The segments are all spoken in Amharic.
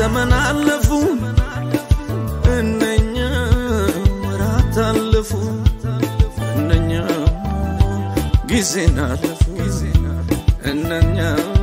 ዘመን አለፉ እነኛ ወራት አለፉ እነኛ ጊዜን አለፉ እነኛ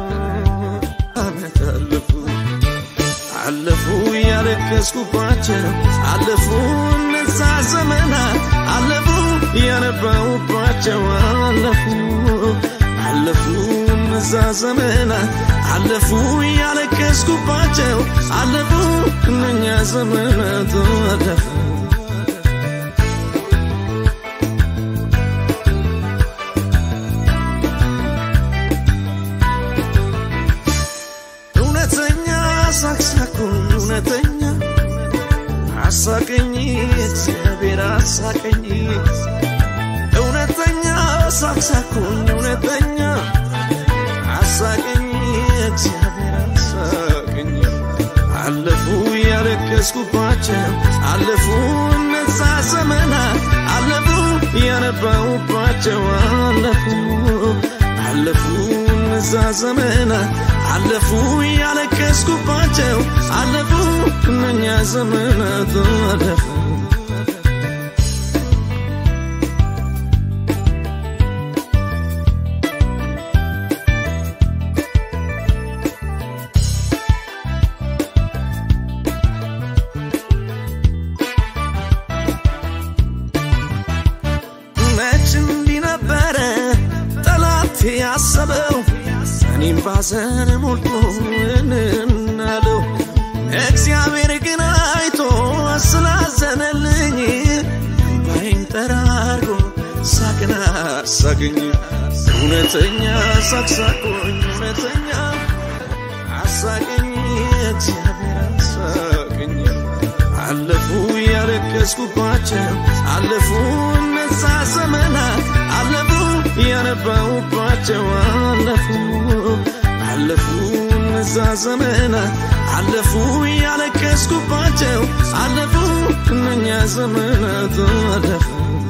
አመት አለፉ አለፉ ያለቀስኩባቸው አለፉ እነዛ ዘመናት አለፉ ያነባውባቸው አለፉ አለፉ እነዛ ዘመናት አለፉ ያለቀስኩባቸው አለፉ እነኛ ዘመናት አለፉ እውነተኛ ሳቅሳቁን እውነተኛ አሳቀኝ እግዚአብሔር አሳቀኝ እውነተኛ ሳቅሳቁን እውነተኛ አሳቀኝ እግዚአብሔር አሳቀኝ አለፉ ያለቀስኩባቸው አለፉ እነዛ ዘመናት አለፉ ያነባውባቸው አለፉ አለፉ እነዛ ዘመናት አለፉ ያለቀስኩባቸው አለፉ እነኛ ዘመናት አለፉ መች እንዲህ ነበረ ጠላት ያሰበው እኔም ባዘን ሞልቶ እንናለው እግዚአብሔር ግን አይቶ ስላዘነልኝ እምባይን ጠራርጎ ሳቅን አሳገኝ እውነተኛ ሳቅሳቆኝ እውነተኛ አሳገኝ እግዚአብሔር አሳገኝ አለፉ ያለቀስኩባቸው አለፉ እነዛ ዘመናት አለፉ ያነባውባቸው አለፉ አለፉ እነዛ ዘመናት አለፉ ያለቀስኩባቸው አለፉ እነኛ ዘመናት አለፉ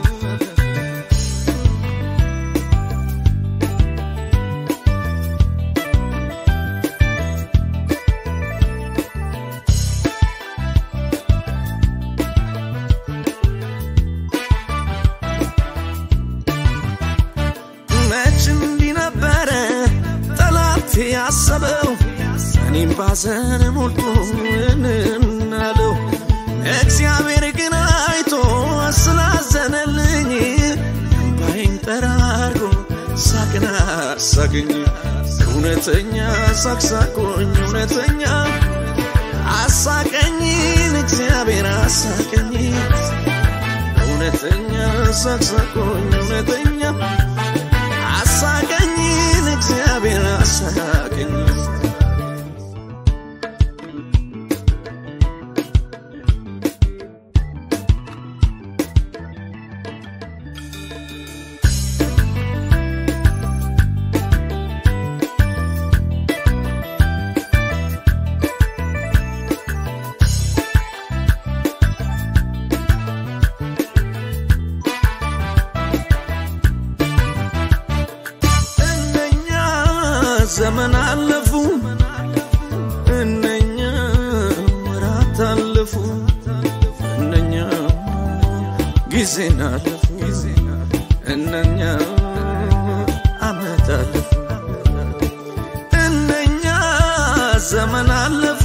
መች እንዲህ ነበረ ጠላት ያሰበው እኔም ባዘን ሞልቶ እንናለው እግዚአብሔር ግን አይቶ ስላዘነልኝ እምባይን ጠራርጎ ሳቅን አሳገኝ እውነተኛ ሳቅሳቆኝ እውነተኛ አሳቀኝን እግዚአብሔር አሳቀኝ እውነተኛ ሳቅሳቆኝ እውነተኛ አሳቀኝን እግዚአብሔር አሳቀኝ እነኛ ዘመን አለፉ እነኛ ወራት አለፉ እነኛ ጊዜን አለፉ እነኛ አመት አለፉ እነኛ ዘመን አለፉ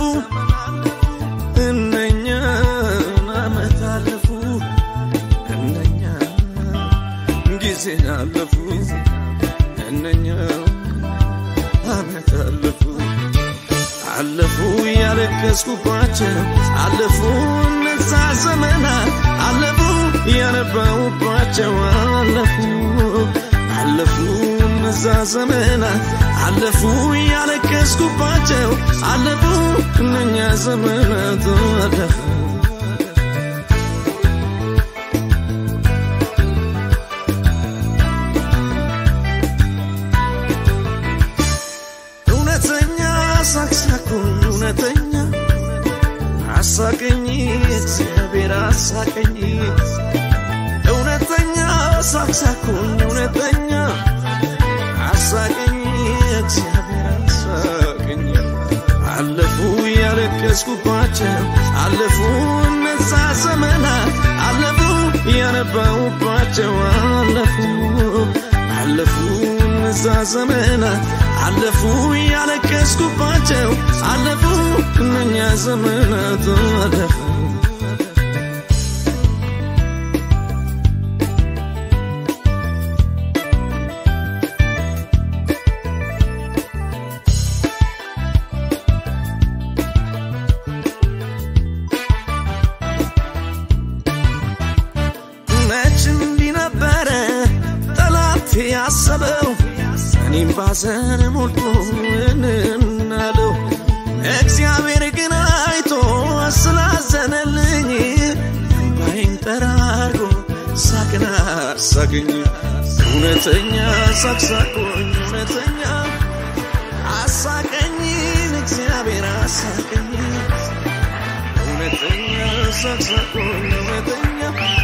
እነኛ አመት አለፉ እነኛ ጊዜን አለፉ እነኛ አመት አለፉ አለፉ ያለቀስኩባቸው አለፉ እነዛ ዘመናት አለፉ ያነባውባቸው አለፉ አለፉ እነዛ ዘመናት አለፉ ያለቀስኩባቸው አለፉ እነኛ ዘመናት አለፉ እውነተኛ ሳቅሳቁኝ እውነተኛ አሳቀኝ እግዚአብሔር አሳቀኝ እውነተኛ ሳቅሳቁኝ እውነተኛ አሳቀኝ እግዚአብሔር አሳቀኝ አለፉ ያለቀ ያለቀስኩባቸው አለፉ እነዛ ዘመናት አለፉ ያነባውባቸው አለፉ አለፉ እነዛ ዘመናት አለፉ ያለቀስኩባቸው አለፉ እነኛ ዘመናት አለፉ መች እንዲህ ነበረ ጠላት ያሰበው እኔም ባዘን ሞልቶ እናለው እግዚአብሔር ግን አይቶ ስላዘነልኝ እምባይን ጠራርጎ ሳቅን አሳቀኝ እውነተኛ ሳቅሳቆኝ እውነተኛ አሳቀኝ እግዚአብሔር አሳቀኝ እውነተኛ ሳቅሳቆኝ እውነተኛ